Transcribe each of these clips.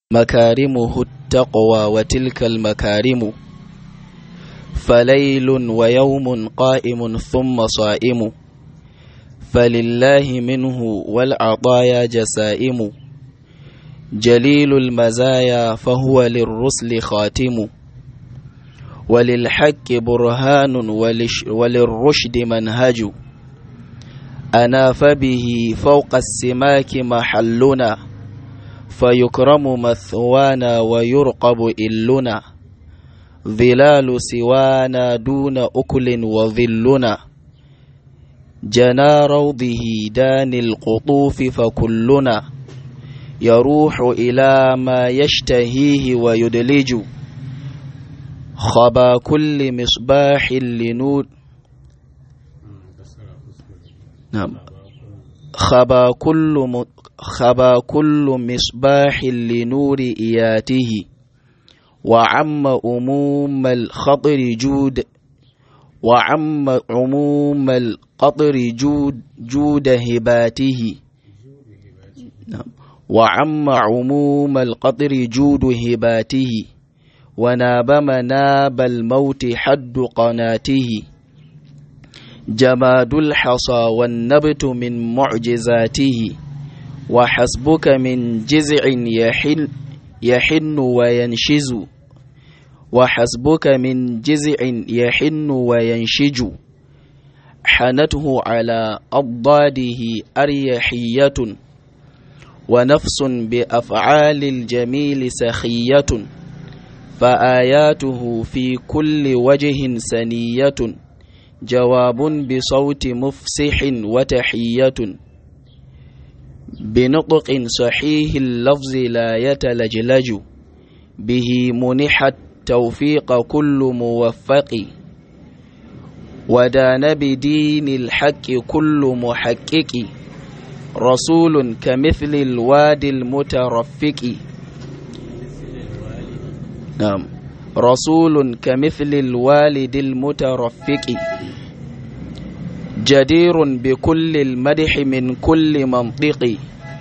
مكارمه التقوى وتلك المكارم فليل ويوم قائم ثم صائم فلله منه والعطايا جسائم جليل المزايا فهو للرسل خاتم وللحق برهان وللرشد منهج أنا فبه فوق السماك محلنا فيكرم مثوانا ويرقب إلنا ظلال سوانا دون أكل وظلنا جنا روضه دان القطوف فكلنا يروح إلى ما يشتهيه ويدلج خبا كل مصباح لنور نعم خبا كل م... خبا كل مصباح لنور إياته وعم أموم الخطر جود وعم عموم القطر جود جود هباته نعم وعم عموم القطر جود هباته وناب مناب الموت حد قناته جماد الحصى والنبت من معجزاته وحسبك من جزع يحن يحن وينشز وحسبك من جزع يحن وينشج حنته على أضاده أريحية ونفس بأفعال الجميل سخية فآياته في كل وجه سنية جواب بصوت مفسح وتحية بنطق صحيح اللفظ لا يتلجلج به منح التوفيق كل موفق ودان بدين الحق كل محقق رسول كمثل الوادي المترفق نعم رسول كمثل الوالد المترفق جدير بكل المدح من كل منطق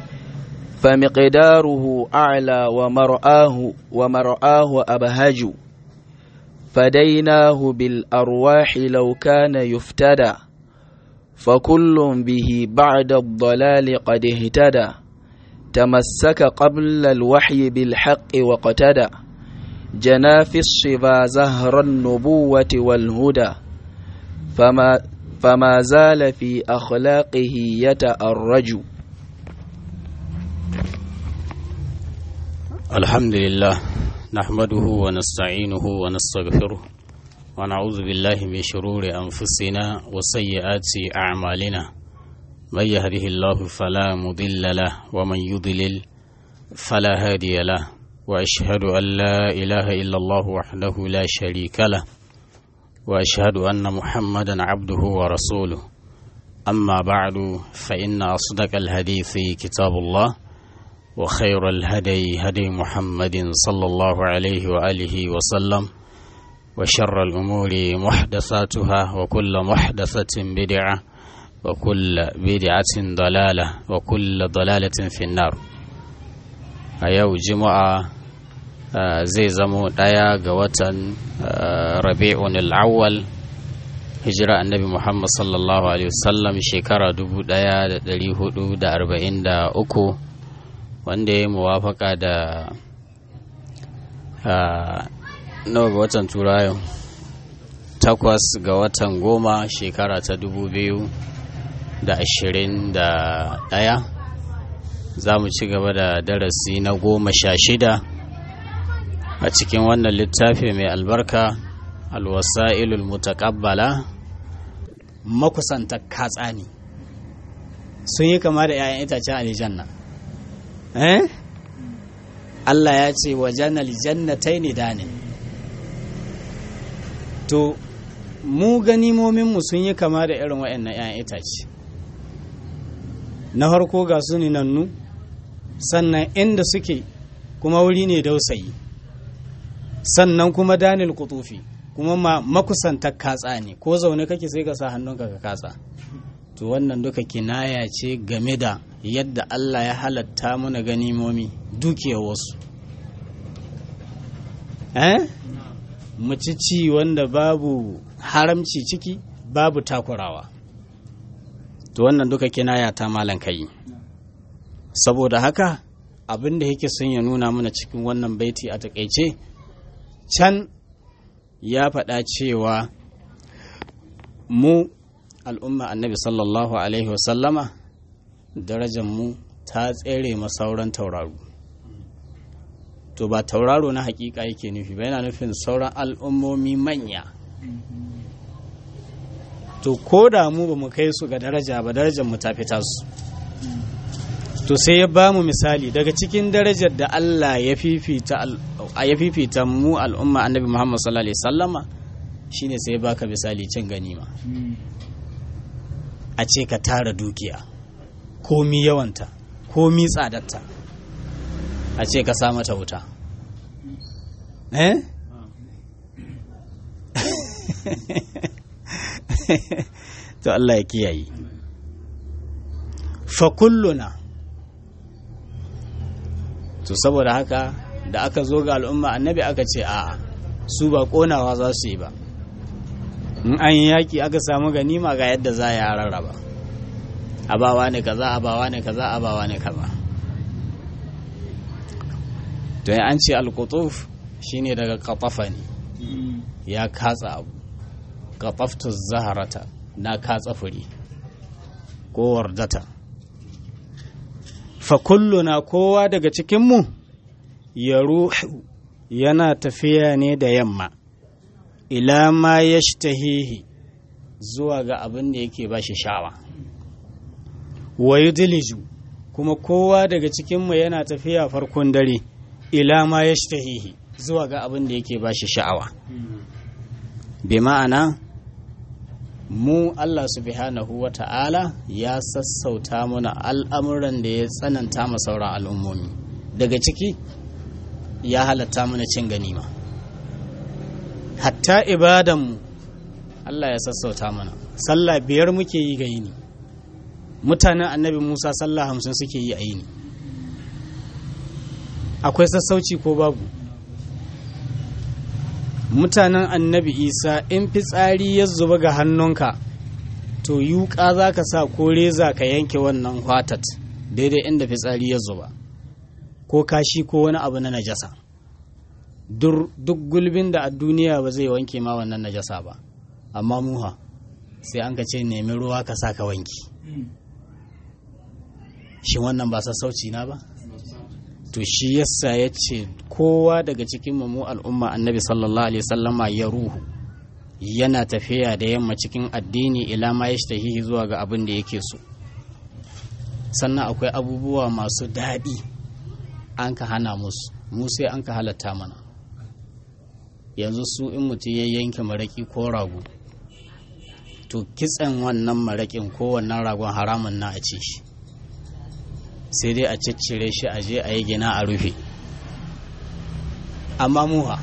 فمقداره أعلى ومرآه ومرآه أبهج فديناه بالأرواح لو كان يفتدى فكل به بعد الضلال قد اهتدى تمسك قبل الوحي بالحق واقتدى جنا في الصبا زهر النبوة والهدى فما, فما زال في أخلاقه يتأرج الحمد لله نحمده ونستعينه ونستغفره ونعوذ بالله من شرور أنفسنا وسيئات أعمالنا من يهده الله فلا مضل له ومن يضلل فلا هادي له وأشهد أن لا إله إلا الله وحده لا شريك له وأشهد أن محمدا عبده ورسوله أما بعد فإن أصدق الحديث كتاب الله وخير الهدي هدي محمد صلى الله عليه وآله وسلم وشر الأمور محدثاتها وكل محدثة بدعة وكل بدعة ضلالة وكل ضلالة في النار أيو جمعة zai zamo ɗaya ga watan rabi'un al'awwal hijira annabi muhammad sallallahu alaihi wasallam shekara 1443 wanda ya yi muwafaka da nawa ga watan turayo takwas ga watan goma shekara ta dubu biyu da ashirin da ɗaya za mu ci gaba da darasi na goma sha shida a cikin wannan littafi mai albarka alwasa'ilul mutakabbala makusanta katsani sun yi kama da 'ya'yan itacen aljanna eh Allah ya ce wa janal jannatai ne dane to mu ganimominmu sun yi kama da irin waɗannan 'ya'yan itace na farko ga su nannu sannan inda suke kuma wuri ne dausayi sannan kuma danil kutufi kuma makusantar katsa ne ko zaune kake sai ka sa hannunka ka katsa to wannan duka kinaya ce game da yadda Allah ya halatta mana ganimomi dukiyar wasu eh mu ci ci wanda babu haramci ciki babu takurawa to wannan duka kinaya ta malan kai saboda haka abin da yake son ya nuna mana cikin wannan baiti a takaice can ya faɗa cewa mu al'umma annabi sallallahu alaihi wasallama darajar mu ta tsere masauran tauraro to ba tauraro na hakika yake nufi ba yana nufin sauran al'ummomi manya to ko da mu ba mu kai su ga daraja ba darajar mu ta fita su to sai ya ba mu misali daga cikin darajar da Allah ya fifita ya fifita mu al'umma annabi Muhammad sallallahu alaihi sallama shine sai ya baka misali cin ganima a ce ka tara dukiya komi yawanta komi tsadarta a ce ka sa mata wuta eh to Allah ya kiyaye fa kulluna to saboda haka da aka zo ga al'umma annabi aka ce a'a su ba konawa za su yi ba in an yi yaki aka samu ganima ga yadda za a rarraba abawa ne kaza abawa ne kaza abawa ne kaza to ya an ce alkutuf shine daga katafa ne ya katsa abu kataftu zaharata na katsa fure ko wardata fa kulluna kowa daga cikinmu ya ruhu yana tafiya ne da yamma ila ma ya zuwa ga abin da yake ba shi sha'awa wa yudliju kuma kowa daga cikinmu yana tafiya farkon dare ila ma ya zuwa ga abin da yake ba shi sha'awa bi ma'ana mu Allah subhanahu wa ta'ala ya sassauta mana al'amuran da ya tsananta ma sauran al'ummomi daga ciki ya halatta mana cin ganima hatta ibadanmu Allah ya sassauta mana sallah biyar muke yi ga yini mutanen annabi Musa sallah hamsin suke yi a yini akwai sassauci ko babu mutanen annabi isa in fitsari ya zuba ga hannunka to yuka za ka sa ko reza ka yanke wannan hwatat daidai inda fitsari ya zuba ko kashi ko wani abu na najasa duk gulbin da a duniya ba zai wanke ma wannan najasa ba amma muha sai an ka ce nemi ruwa ka sa ka wanki shi wannan ba sassauci na ba to shi yasa ya ce kowa daga cikin mu al'umma annabi sallallahu alaihi sallama ya ruhu yana tafiya da yamma cikin addini ila ma ya shahihi zuwa ga abin da yake so sannan akwai abubuwa masu daɗi an ka hana musu mu sai an ka halatta mana yanzu su in mutum ya yanke maraƙi ko rago to kitsen wannan maraƙin ko wannan ragon haramun na a ci shi sai dai a ciccire shi a je a yi gina a rufe amma muha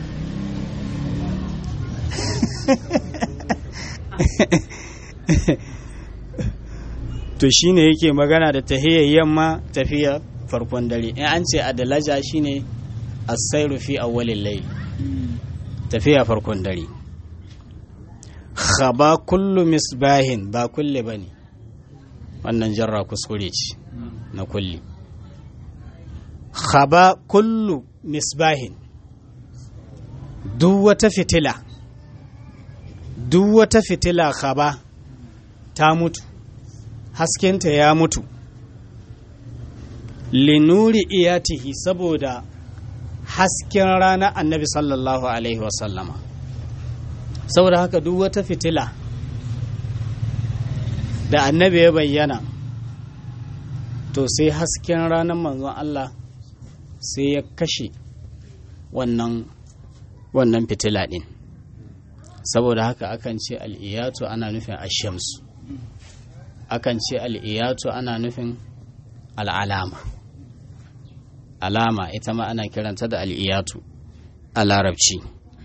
to shine yake magana da tahiyar yamma tafiya farkon dare in an ce adalaja shine asairu fi awwalil layl tafiya farkon dare khaba kullu misbahin ba kulle bane wannan jarra kuskure ce na kulli khaba kullu misbahin duk wata fitila duk wata fitila khaba ta mutu haskenta ya mutu linuri iyatihi saboda hasken rana annabi sallallahu alaihi wasallama saboda haka duk wata fitila da annabi ya bayyana to sai hasken ranar manzon Allah sai ya kashe wannan wannan fitila ɗin saboda haka akan ce al'iyatu ana nufin ashamsu akan ce al'iyatu ana nufin al'alama alama ita ma ana kiranta da al'iyatu a larabci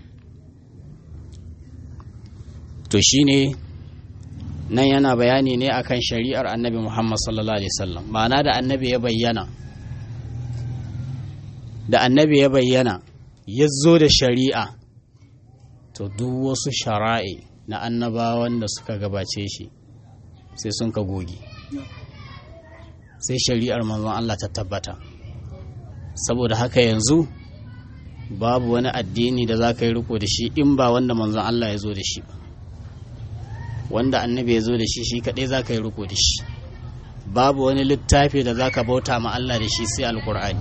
to shine nan yana bayani ne akan shari'ar annabi muhammad sallallahu alaihi wasallam ma'ana da annabi ya bayyana da annabi ya bayyana ya zo da shari'a to duk wasu shara'i na annabawan da suka gabace shi sai sun ka goge sai shari'ar manzon Allah ta tabbata saboda haka yanzu babu wani addini da za ka yi riko da shi in ba wanda manzon Allah ya zo da shi ba wanda annabi ya zo da shi shi kaɗai za ka yi riko da shi babu wani littafi da za ka bauta ma Allah da shi sai alkur'ani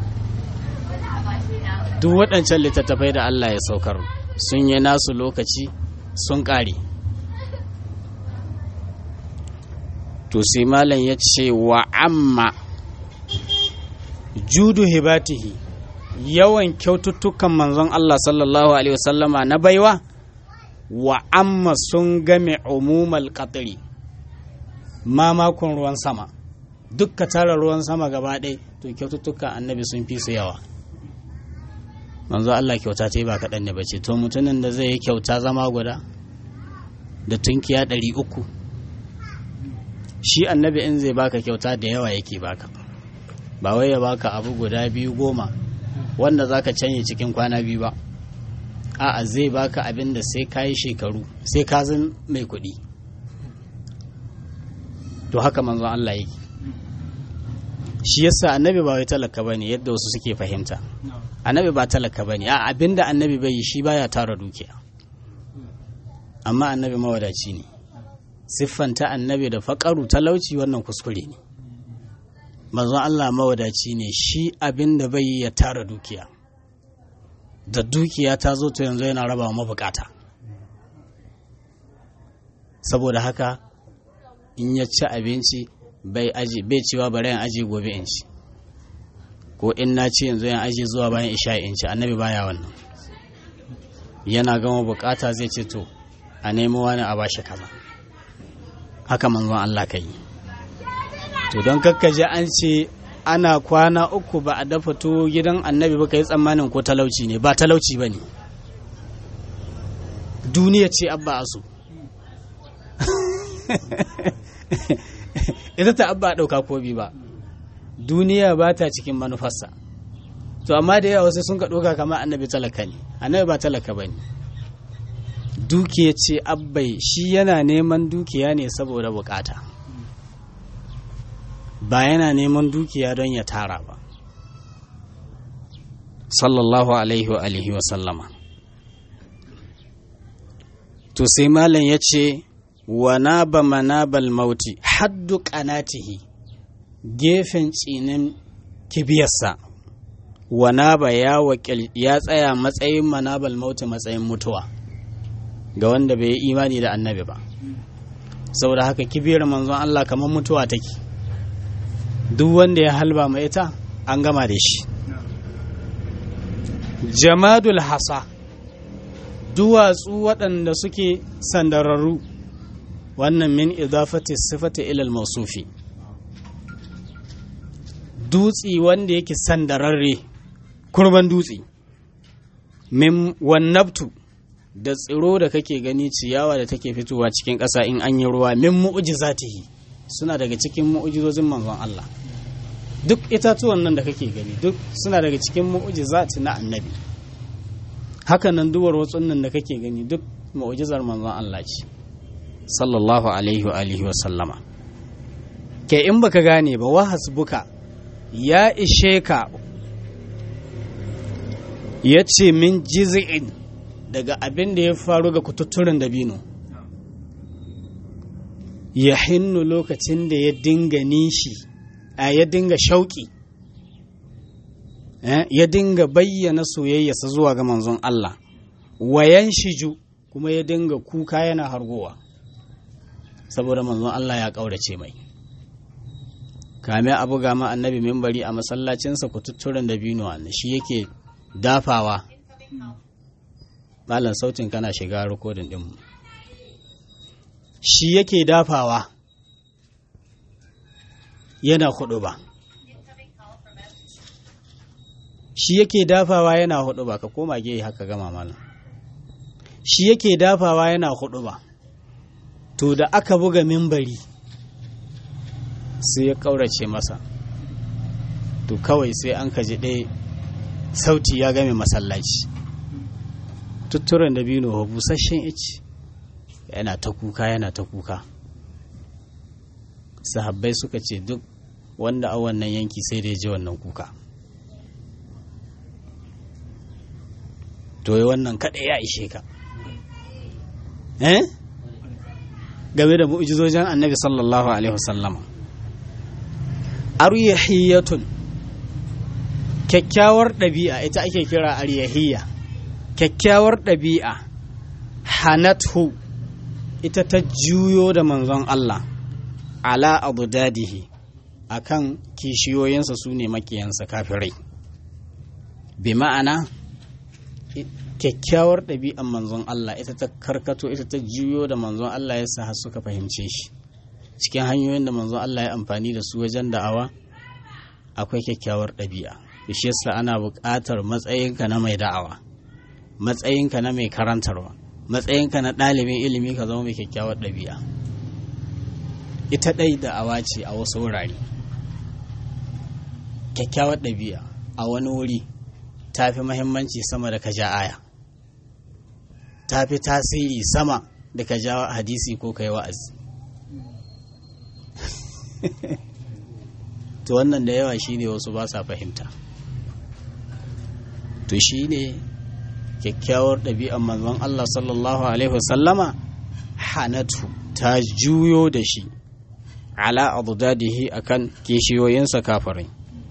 duk waɗancan littattafai da Allah ya saukar sun yi nasu lokaci sun ƙare to sai malam ya ce wa amma judu hibatihi yawan kyaututtukan manzon Allah sallallahu alaihi wasallama na baiwa wa amma sun game umumal qatri mamakon ruwan sama dukka tara ruwan sama gaba ɗaya to kyaututtukan annabi sun fi su yawa manzo Allah kyauta ta yi ba kaɗan ne bace to mutumin da zai yi kyauta zama guda da tunkiya ɗari uku shi annabi in zai baka kyauta da yawa yake baka ba wai ya baka abu guda biyu goma wanda zaka canye cikin kwana biyu ba a'a zai baka abin da sai ka yi shekaru sai ka zan mai kuɗi to haka manzon Allah yake shi yasa annabi ba wai talaka bane yadda wasu suke fahimta annabi ba talaka bane a abinda annabi bai yi shi baya tara dukiya amma annabi mawadaci ne siffanta annabi da faƙaru talauci wannan kuskure ne manzon Allah mawadaci ne shi abinda bai yi ya tara dukiya da dukiya ta zo to yanzu yana raba mabukata saboda haka in ya ci abinci bai aji bai cewa bari in aji gobe in ci ko in na ci yanzu yan aji zuwa bayan isha in ci annabi baya wannan yana gama bukata zai ce to a nemo wani a bashi kaza haka manzon Allah ka yi to don kakkaje an ce ana kwana uku ba a dafa tuwo gidan annabi ba ka yi tsammanin ko talauci ne ba talauci ba ne duniya ce abba asu ita ta abba ɗauka ko bi ba duniya ba ta cikin manufarsa to amma da yawa wasu sun ka ɗauka kama annabi talaka ne annabi ba talaka ba ne dukiya ce abbai shi yana neman dukiya ne saboda bukata ba yana neman dukiya don ya tara ba sallallahu alaihi wa alihi wa sallama to sai malam ya ce wa naba manabal mauti haddu qanatihi gefen tsinin kibiyarsa wa naba ya wakil ya tsaya matsayin manabal mauti matsayin mutuwa ga wanda bai yi imani da annabi ba saboda haka kibiyar manzon Allah kamar mutuwa take duk wanda ya halba mai ita an gama da shi jamadul hasa duwatsu waɗanda suke sandararru wannan min idafati sifati ilal mausufi dutsi wanda yake sandararre kurban dutsi min wannabtu da tsiro da kake gani ciyawa da take fitowa cikin ƙasa in an yi ruwa min mu'jizatihi suna daga cikin mu'jizozin manzon Allah duk itatuwan nan da kake gani duk suna daga cikin mu'jizat na annabi haka nan duwar watsun nan da kake gani duk mu'jizar manzon Allah ce sallallahu alaihi wa alihi wa sallama ke in baka gane ba wa hasbuka ya ishe ka ya ce min jiz'in daga abin da ya faru ga kututturen dabino ya hinnu lokacin da ya dinga nishi a ya dinga shauƙi ya dinga bayyana soyayyarsa zuwa ga manzon Allah wayan shiju kuma ya dinga kuka yana hargowa saboda manzon Allah ya ƙaurace mai kame abu gama annabi mimbari a masallacinsa kututturen dabino shi yake dafawa malam sautin kana shiga rikodin ɗinmu shi yake dafawa yana hudu ba shi yake dafawa yana hudu ba ka koma ge haka gama malam shi yake dafawa yana hudu ba to da aka buga mimbari sai ya kaurace masa to kawai sai an kaji ɗaya sauti ya game masallaci tutturen dabino wa busasshen ice yana ta kuka yana ta kuka sahabbai suka ce duk wanda a wannan yanki sai da ya ji wannan kuka to yi wannan kaɗai ya ishe ka eh game da mu'jizojin annabi sallallahu alaihi wasallama aryahiyatun kyakkyawar ɗabi'a ita ake kira aryahiyya kyakkyawar ɗabi'a hanathu ita ta juyo da manzon Allah ala abu dadihi akan kishiyoyinsa su ne makiyansa kafirai bi ma'ana kyakkyawar ɗabi'an manzon Allah ita ta karkato ita ta juyo da manzon Allah ya sa suka fahimce shi cikin hanyoyin da manzon Allah ya amfani da su wajen da'awa akwai kyakkyawar ɗabi'a shi yasa ana buƙatar matsayinka na mai da'awa matsayinka na mai karantarwa matsayinka na ɗalibin ilimi ka zama mai kyakkyawar ɗabi'a ita ɗai da'awa ce a wasu wurare kyakkyawar ɗabi'a a wani wuri ta fi mahimmanci sama da ka ja aya ta fi tasiri sama da ka ja hadisi ko kai wa'azi to wannan da yawa shine wasu ba sa fahimta to shine kyakkyawar ɗabi'ar manzon Allah sallallahu alaihi wasallama hanatu ta juyo da shi ala adudadihi akan kishiyoyinsa kafirai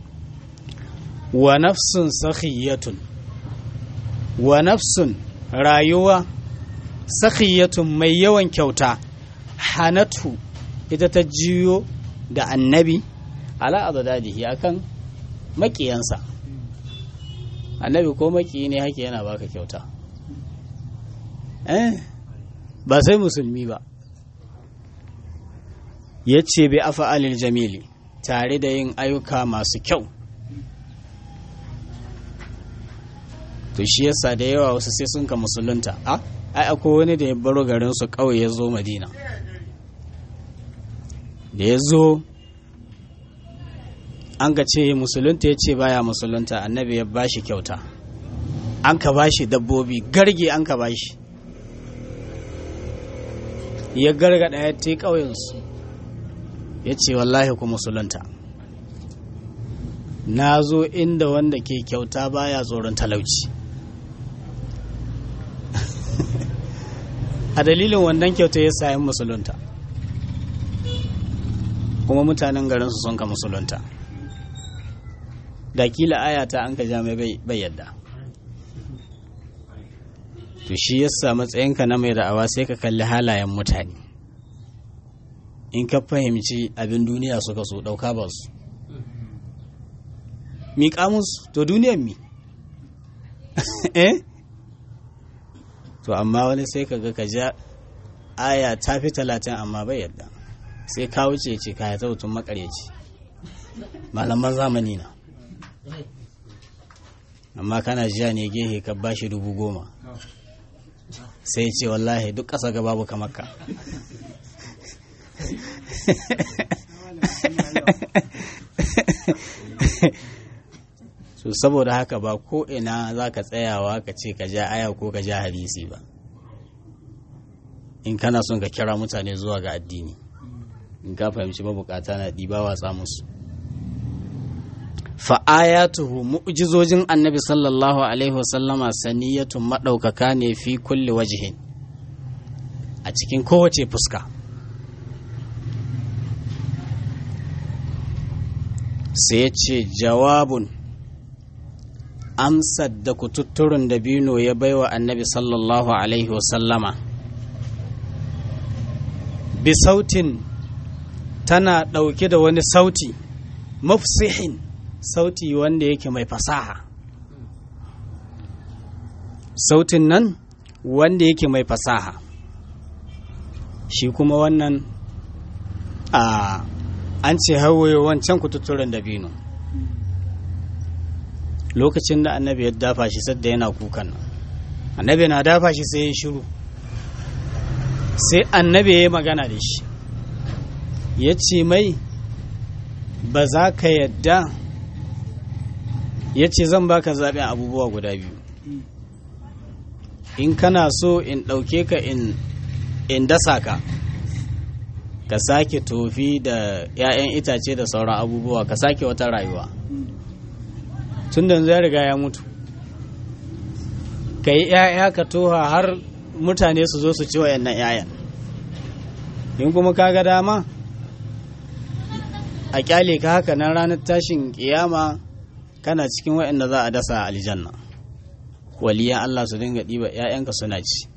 wa nafsun sakhiyatun wa nafsun rayuwa sakhiyatun mai yawan kyauta hanatu ita ta jiyo da annabi ala adadadihi akan makiyansa annabi ko maki ne hake yana baka kyauta eh ba sai musulmi ba ya ce bi afa'alil jamili tare da yin ayyuka masu kyau to shi yasa da yawa wasu sai sun ka musulunta a ai akwai wani da ya baro garin su kawai ya zo madina da ya zo an ka ce musulunta ya ce baya musulunta annabi ya bashi kyauta an ka bashi dabbobi garge an ka bashi ya gargada ya te ƙauyensu ya ce wallahi ku musulunta na zo inda wanda ke kyauta baya tsoron talauci a dalilin wannan kyauta ya sayan musulunta kuma mutanen garinsu sun ka musulunta da kila ayata an ka ja mai bai yadda to shi yasa matsayinka na mai da'awa sai ka kalli halayen mutane in ka fahimci abin duniya suka so ɗauka ba su miƙa musu to duniyan mi eh to amma wani sai ka ga ka ja aya ta fi talatin amma bai yadda sai ka wuce ce ka ya tautun makareci malaman zamani na amma kana jiya ne gehe ka bashi dubu goma sai ce wallahi duk ƙasa ga babu kamar ka so saboda haka ba ko ina za ka tsayawa ka ce ka ja aya ko ka ja hadisi ba in kana son ka kira mutane zuwa ga addini in ka fahimci mabukata na ɗiba watsa musu fa'ayatuhu mu'jizojin annabi sallallahu alaihi wasallama saniyatun maɗaukaka ne fi kulli wajihin a cikin kowace fuska sai ya ce jawabun amsar da kututturin da bino ya baiwa annabi sallallahu alaihi wasallama bi sautin tana ɗauke da wani sauti mafsihin sauti wanda yake mai fasaha sautin nan wanda yake mai fasaha shi kuma wannan a an ce hawaye wancan kututturen dabino lokacin da annabi ya dafa shi sadda yana kukan nan annabi na dafa shi sai ya shiru sai annabi ya yi magana da shi ya ce mai ba za ka yadda ya ce zan baka zaɓen abubuwa guda biyu in kana so in ɗauke ka in dasa ka ka sake tofi da 'ya'yan itace da sauran abubuwa ka sake wata rayuwa tun da ya riga ya mutu ka yi 'ya'ya ka toha har mutane su zo su ci wa'annan 'ya'yan in kuma ka ga dama a kyale ka haka nan ranar tashin kiyama kana cikin wa'anda za a dasa aljanna waliyan Allah su dinga ɗiba 'ya'yanka suna ci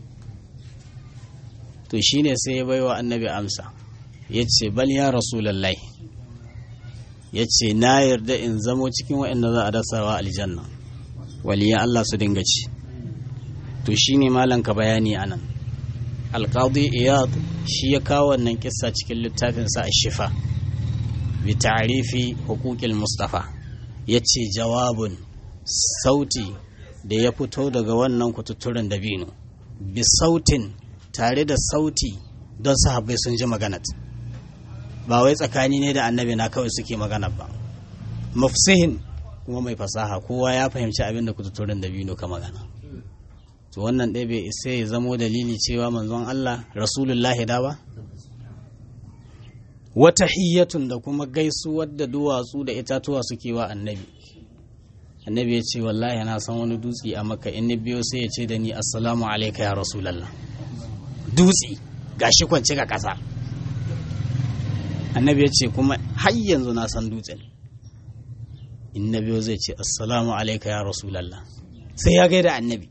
to shine sai ya baiwa annabi amsa ya ce bal ya rasulallah ya ce na yarda in zamo cikin wa'anda za a dasawa aljanna waliyan Allah su dinga ci to shine malanka bayani anan alqadi iyad shi ya kawo wannan kissa cikin littafinsa a shifa bi ta'rifi huquqil mustafa yace jawabun sauti da ya fito daga wannan kututturen dabino bi sautin tare da sauti don sahabbai sun ji maganat ba wai tsakani ne da annabi na kawai suke magana ba mafsihin kuma mai fasaha kowa ya fahimci abin da kututturen dabino ka magana to wannan ɗaya bai isa ya zamo dalili cewa manzon Allah rasulullahi da ba wata hiyatun da kuma gaisuwar da duwatsu da itatuwa suke wa annabi annabi ya ce wallahi na san wani dutse a maka in ni biyo sai ya ce da ni assalamu alaika ya rasulallah dutse gashi kwance ga ƙasa annabi ya ce kuma har yanzu na san dutsen in na biyo zai ce assalamu alaika ya rasulallah sai ya gaida annabi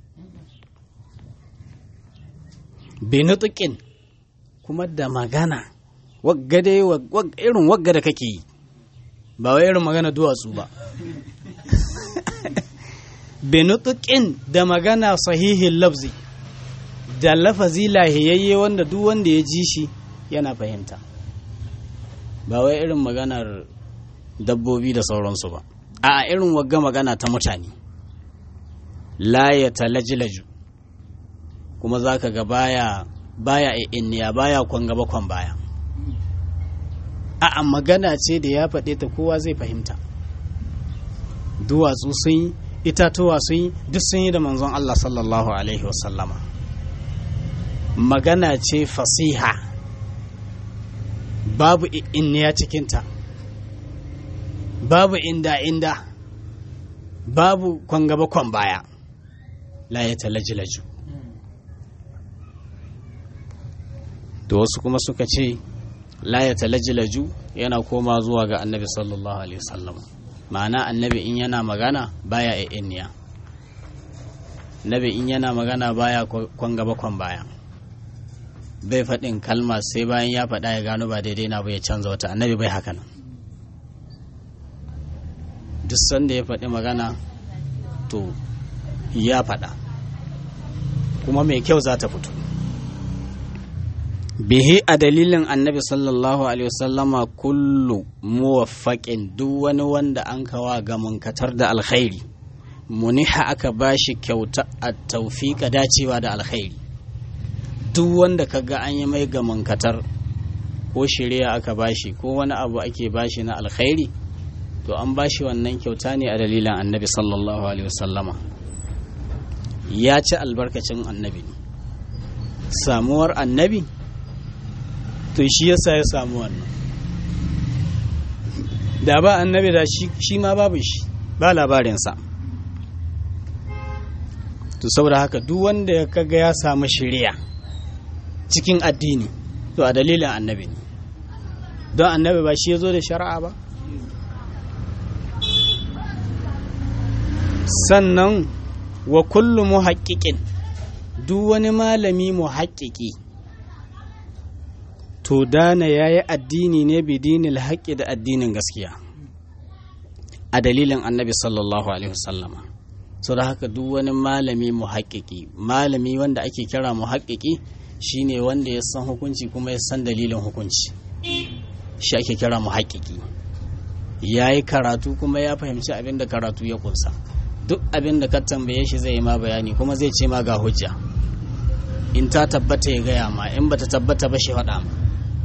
benutukin kuma da magana wagga dai irin wagga da kake yi ba wai irin magana duwatsu ba benutukin da magana sahihin lafzi da lafazi lahiyayye wanda duk wanda ya ji shi yana fahimta ba wai irin maganar dabbobi da sauransu ba a irin wagga magana ta mutane la ya talajilaju kuma za ka ga baya baya inniya baya kwan gaba kwan baya a magana ce da ya faɗe ta kowa zai fahimta duwatsu sun yi itatuwa sun yi duk sun yi da manzon Allah sallallahu alaihi wasallama magana ce fasiha babu inniya cikinta babu inda inda babu kwan gaba kwan baya la ya talajilaju da wasu kuma suka ce la ya talajilaju yana koma zuwa ga annabi sallallahu alaihi wasallam ma'ana annabi in yana magana baya inniya nabi in yana magana baya kwan gaba kwan baya bai faɗin kalma sai bayan ya faɗa ya gano ba daidai na bai canza wata annabi bai haka nan duk sanda ya faɗi magana to ya faɗa kuma mai kyau za ta fito bihi a dalilin annabi sallallahu alaihi wasallama kullu muwaffaƙin duk wani wanda an kawa ga munkatar da alkhairi muniha aka bashi kyauta a taufiƙa dacewa da alkhairi duk wanda kaga an yi mai ga munkatar ko shirya aka bashi ko wani abu ake bashi na alkhairi to an bashi wannan kyauta ne a dalilin annabi sallallahu alaihi wasallama ya ci albarkacin annabi samuwar annabi to shi yasa ya samu wannan da ba annabi da shi ma babu shi ba labarinsa to saboda haka duk wanda ya kaga ya samu shirya cikin addini to a dalilin annabi ne don annabi ba shi ya zo da shari'a ba sannan wa kullu muhaqqiqin duk wani malami muhaqqiqi to dana yayi addini ne bidinil haqqi da addinin gaskiya a dalilin annabi sallallahu alaihi wasallama so da haka duk wani malami muhaqqiqi malami wanda ake kira muhaqqiqi shine wanda ya san hukunci kuma ya san dalilin hukunci shi ake kira muhaqqiqi yayi karatu kuma ya fahimci abin da karatu ya kunsa duk abin da ka tambaye shi zai yi ma bayani kuma zai ce ma ga hujja in ta tabbata ya gaya ma in bata tabbata ba shi faɗa ma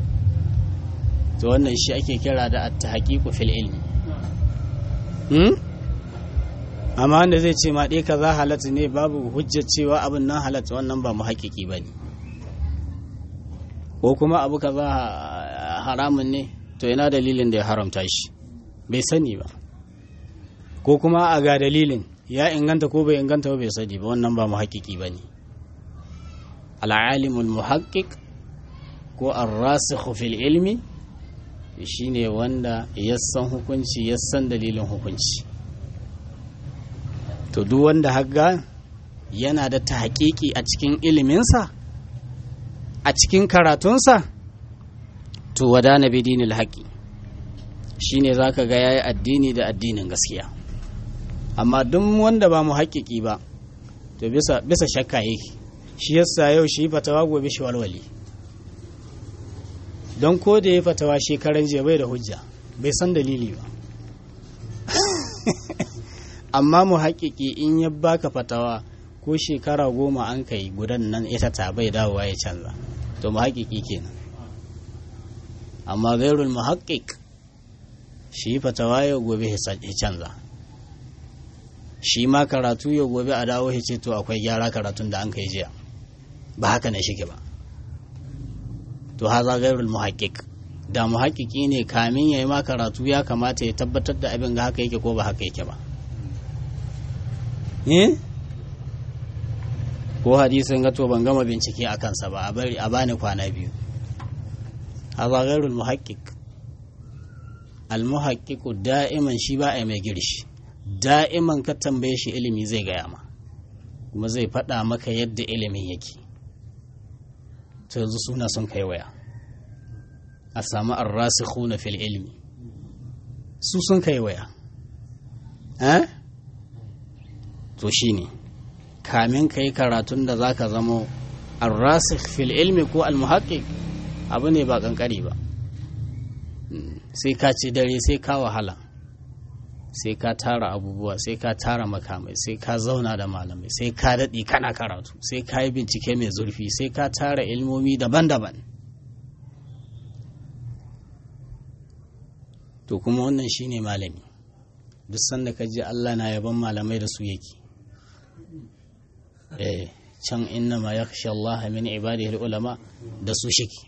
to wannan shi ake kira da at-tahqiqu fil ilmi hmm? amma wanda zai ce ma ɗaya kaza halatta ne babu hujjar cewa abin nan halatta wannan ba mu haƙiƙi ba ne ko kuma abu kaza haramun ne to ina dalilin da ya haramta shi bai sani ba ko kuma a ga dalilin ya inganta ko bai inganta ba bai sani ba wannan ba mu haƙiƙi ba ne al'alimul muhaƙiƙ ko arrasikhu fil ilmi shine wanda ya san hukunci ya san dalilin hukunci to duk wanda haga yana da tahqiqi a cikin iliminsa a cikin karatunsa to wadana bi dinil haqi shine zaka ga yayi addini da addinin gaskiya amma duk wanda ba mu haƙiƙi ba to bisa bisa shakka yake shi yasa yau shi fatawa gobe shi walwali don ko da ya fatawa shekaran jiya bai da hujja bai san dalili ba amma mu haƙiƙi in ya baka fatawa ko shekara goma an kai gudan nan ita ta bai dawowa ya canza to mu haƙiƙi kenan amma gairul mu haƙiƙ shi fatawa ya gobe ya canza shi ma karatu ya gobe a dawo ya ce to akwai gyara karatun da an kai jiya ba haka ne shige ba to haza gairul muhaqqiq da muhaƙiƙi ne kamin yayi ma karatu ya kamata ya tabbatar da abin ga haka yake ko ba haka yake ba eh ko hadisin ga to ban gama bincike a kansa ba a bari a bani kwana biyu haza gairul muhaqqiq al muhaqqiqu da'iman shi ba a mai girshi da'iman ka tambaye shi ilimi zai gaya ma kuma zai faɗa maka yadda ilimin yake ta yanzu suna sun kai waya a samu arrasikhuna fil ilmi su sun kai waya eh to shine kamin kai karatun da zaka zamo arrasikh fil ilmi ko almuhaqqiq abu ne ba kankari ba sai ka ci dare sai ka wahala sai ka tara abubuwa sai ka tara makamai sai ka zauna da malamai sai ka daɗi kana karatu sai ka yi bincike mai zurfi sai ka tara ilmomi daban-daban to kuma wannan shine malami duk sanda ka ji Allah na yaban malamai da su yake eh can inna ma yakhsha Allah min ibadihi ulama da su shike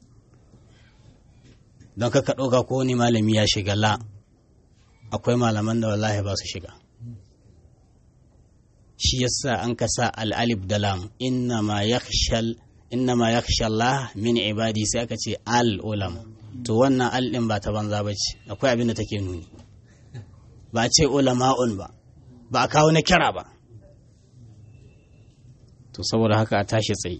don ka ka ɗauka ko wani malami ya shiga la akwai malaman da wallahi ba su shiga shi yasa an ka sa al'alif da lam inna ma yakhsha Allah min ibadi sai aka ce al ulama to wannan al din ba ta banza ba ce akwai abin da take nuni ba ce ulama'un ba ba a kawo na kira ba to saboda haka a tashi tsaye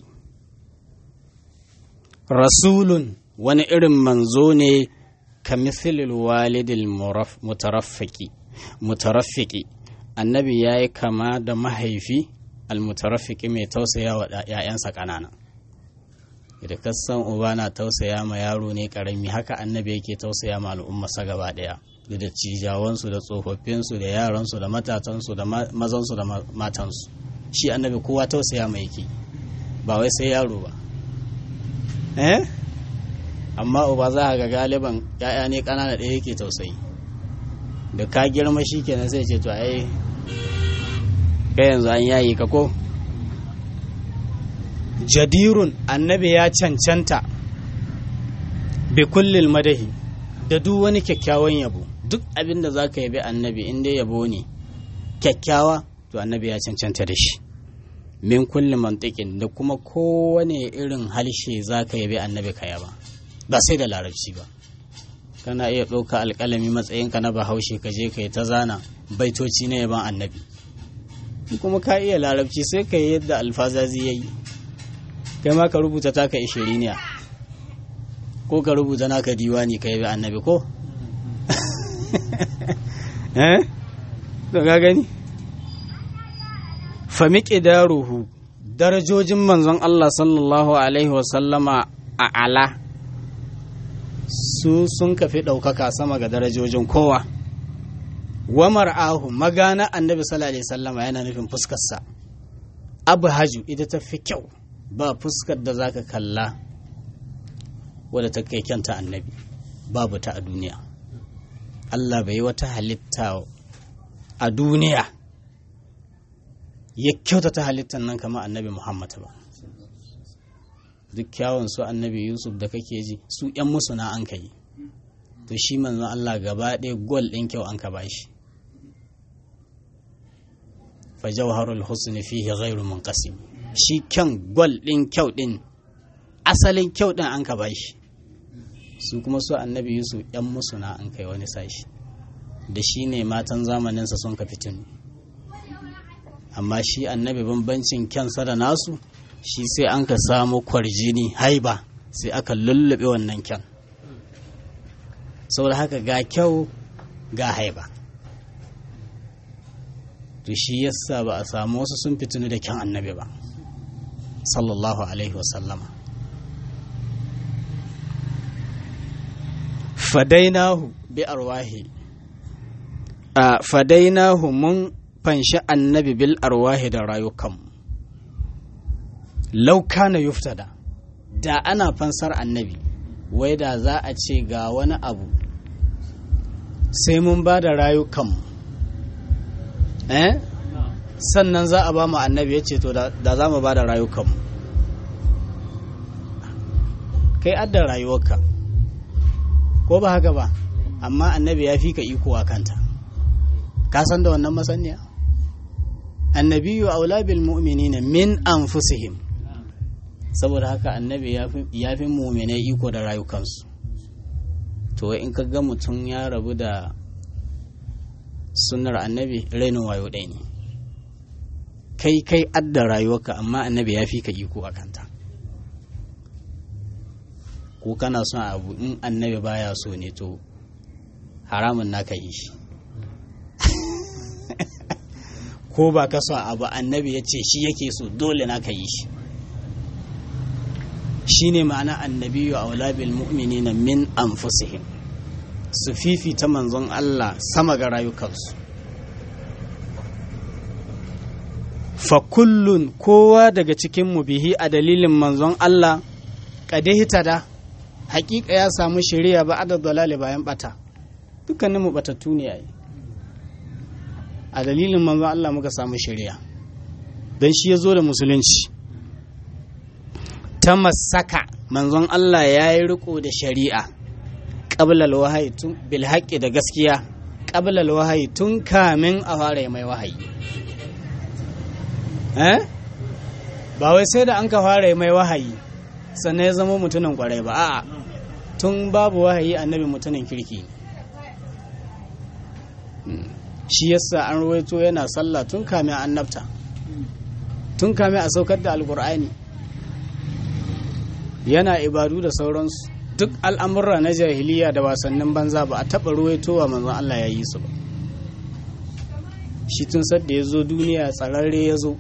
rasulun wani irin manzo ne ka misilil walidil mutaraffiki mutaraffiki annabi ya yi kama da mahaifi almutaraffiki mai tausaya wa ‘ya'yansa ƙanana da kasan uba na tausaya ma yaro ne ƙarami haka annabi yake tausaya ma al'ummarsa gaba ɗaya da da cijawansu da tsofaffinsu da yaransu da matatansu da mazansu da matansu shi annabi kowa tausaya mai yake ba wai sai yaro ba eh amma uba za a ga galiban ya'ya ne ƙanana ɗaya yake tausayi da ka girma shi kenan sai ce to ai kai yanzu an yayi ka ko jadirun annabi ya cancanta bi kullil madahi da duk wani kyakkyawan yabo duk abin da za ka yabi annabi in dai yabo ne kyakkyawa to annabi ya cancanta da shi min kulli mantiqin da kuma kowane irin halshe za ka yabi annabi ka yaba ba sai da larabci ba kana iya ɗauka alƙalami matsayinka na bahaushe ka je ka yi ta zana baitoci na yaban annabi kuma ka iya larabci sai ka yi yadda alfazazi ya yi kai ma ka rubuta taka ishiriniya ko ka rubuta naka diwani ka yabi annabi ko eh to ga gani fa miqdaruhu darajojin manzon Allah sallallahu alaihi wasallama a ala su sun kafi ɗaukaka sama ga darajojin kowa wa mar'ahu magana annabi sallallahu alaihi wasallama yana nufin fuskarsa abu haju ita ta fi kyau ba fuskar da zaka kalla wadda ta kai kyanta annabi babu ta a duniya Allah bai yi wata halitta a duniya ya kyautata halittar nan kamar annabi muhammad ba duk kyawun su annabi yusuf da kake ji su yan musu na an kai to shi manzon allah gaba ɗaya gol ɗin kyau an ka bashi fa jawharul husni fihi ghairu munqasim shi kyan gol ɗin kyau ɗin asalin kyau ɗin an ka bashi su kuma su annabi yusuf yan musu na an kai wani sashi da shi ne matan zamaninsa sun ka fitin amma shi annabi bambancin kyansa da nasu shi sai an ka samu kwarjini haiba sai aka lullube wannan kyan saboda haka ga kyau ga haiba to shi yasa ba a samu wasu sun fitinu da kyan annabi ba sallallahu alaihi wasallama fadainahu bi arwahi a fadainahu mun fanshi annabi bil arwahi da rayukan lauka na yuftada da ana fansar annabi wai da za a ce ga wani abu sai mun ba da rayukan eh sannan za a ba mu annabi ya ce to da za mu ba da rayukan kai adda rayuwarka ko ba haka ba amma annabi ya fi ka iko a kanta ka san da wannan masaniya annabiyu aula bil mu'minina min anfusihim saboda haka annabi ya fi mu'minai iko da rayukansu to in ka ga mutum ya rabu da sunnar annabi rainin wayo ɗaya ne kai kai adda rayuwarka amma annabi ya fi ka iko a kanta ko kana son abu in annabi baya so ne to haramun naka yi shi ko ba ka son abu annabi ya ce shi yake so dole naka yi shi shi ne ma'ana annabiyu a walabil mu'minina min anfusihim su fifita manzon Allah sama ga rayukansu fa kullun kowa daga cikin bihi a dalilin manzon Allah kadihita da hakika ya samu shari'a ba adad dalali bayan bata dukkanin mu batattu ne ai a dalilin manzon Allah muka samu shari'a dan shi ya zo da musulunci ta masaka manzon Allah ya yi riko da shari'a ƙablal wahayi tun bil da gaskiya ƙablal wahayi tun kamin a fara mai wahayi eh ba wai sai da an ka fara mai wahayi sannan ya zama mutumin kwarai ba a'a tun babu wahayi annabi mutumin kirki shi yasa an ruwaito yana sallah tun kamin annabta tun kamin a saukar da alkur'ani yana ibadu da sauransu duk al'amurra na jahiliya da wasannin banza ba a taɓa ruwaitowa manzon Allah ya yi su ba shi tun sadda ya zo duniya tsararre ya zo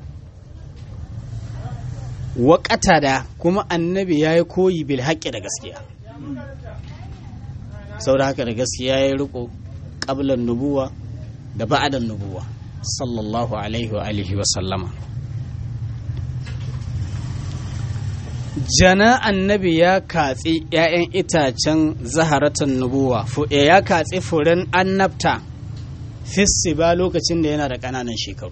waƙata da kuma annabi ya yi koyi bil haƙƙi da gaskiya sau da haka da gaskiya ya yi riko ƙablan nubuwa da ba'adan nubuwa sallallahu alaihi wa alihi wa sallama jana annabi ya katsi ‘ya'yan itacen zaharatan nubuwa ya katsi furen annabta fissi ba lokacin da yana da ƙananan shekaru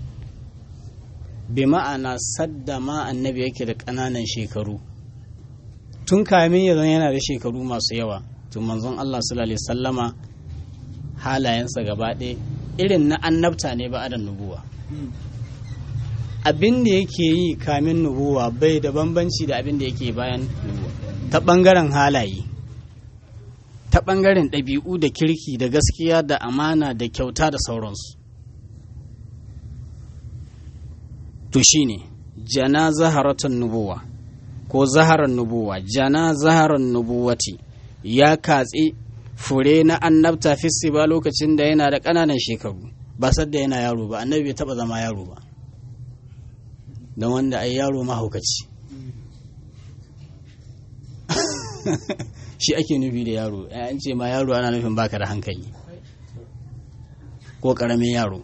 bi ma'ana sadda ma annabi yake da ƙananan shekaru tun kamin ya zan yana da shekaru masu yawa tun manzon Allah sallallahu sallama halayensa gaba ɗaya irin na annabta ne ba adan nubuwa abin da yake yi kamin nubuwa bai da bambanci da abin da yake bayan nubuwa ta ɓangaren halaye ta ɓangaren ɗabi'u da kirki da gaskiya da amana da kyauta da sauransu to shine jana zaharatan nubuwa ko zaharar nubuwa jana zaharar nubuwati ya katse fure na annabta fissi ba lokacin da yana da ƙananan shekaru ba sadda yana yaro ba annabi bai taɓa zama yaro ba don wanda ai yaro mahaukaci shi ake nufi da yaro an ce ma yaro ana nufin baka da hankali ko ƙaramin yaro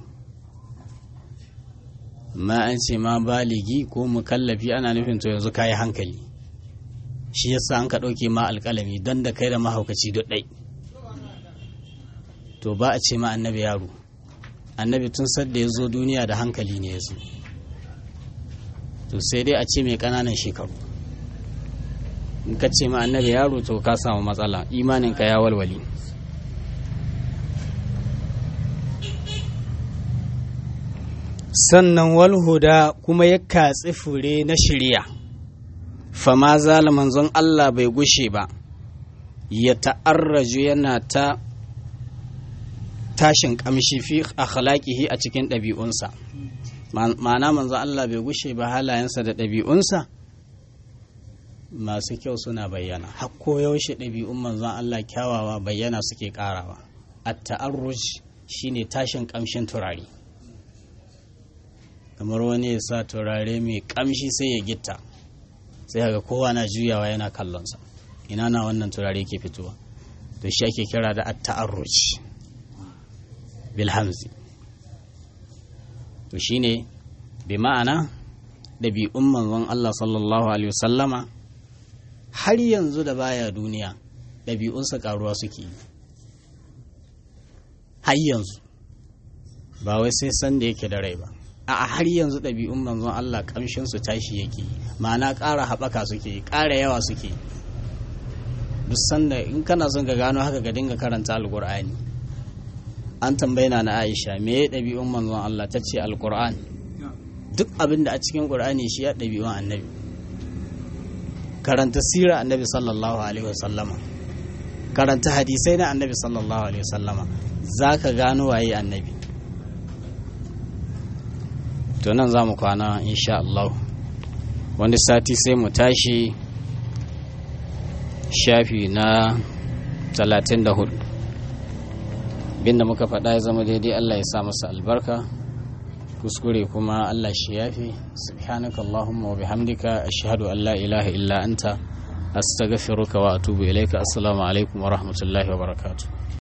ma an ce ma baligi ko mukallafi ana nufin to yanzu kayi hankali shi yasa an ka ɗauke ma alƙalami don da kai da mahaukaci duk ɗai to ba a ce ma annabi yaro annabi tun sadda ya zo duniya da hankali ne ya zo to sai dai a ce mai ƙananan shekaru in ka ce ma annabi yaro to ka samu matsala imaninka ya walwali sannan walhuda kuma ya katsi fure na shirya fama zala manzon Allah bai gushe ba ya ta'arraju yana ta tashin kamshi fi akhlaqihi a cikin ɗabi'unsa ma'ana manzon Allah bai gushe ba halayensa da ɗabi'unsa masu kyau suna bayyana hakko yaushe ɗabi'un manzon Allah kyawawa bayyana suke ƙarawa at ta'arruj shine tashin kamshin turare kamar wani ya sa turare mai kamshi sai ya gitta sai ga kowa na juyawa yana kallonsa ina na wannan turare ke fitowa to shi ake kira da at-ta'arruj bil hamzi to shine bi ma'ana ɗabi'un manzon Allah sallallahu alaihi wasallama har yanzu da baya duniya ɗabi'unsa karuwa suke yi har yanzu ba wai sai san da yake da rai ba a har yanzu ɗabi'un manzon Allah ƙamshinsu tashi yake ma'ana ƙara haɓaka suke ƙara yawa suke duk sanda in kana son ka gano haka ka dinga karanta alƙur'ani an tambayi na Aisha me ya ɗabi'un manzon Allah ta ce alƙur'an duk abin da a cikin ƙur'ani shi ya ɗabi'un annabi karanta sira annabi sallallahu alaihi wasallama karanta hadisai na annabi sallallahu alaihi wasallama za ka gano waye annabi to nan za mu kwana insha Allah wani sati sai mu tashi shafi na 34 binda muka faɗa ya zama daidai Allah ya sa masa albarka kuskure kuma Allah shi yafi subhanaka Allahumma wa bihamdika ashhadu an la ilaha illa anta astaghfiruka wa atubu ilaika assalamu alaikum wa rahmatullahi wa barakatuh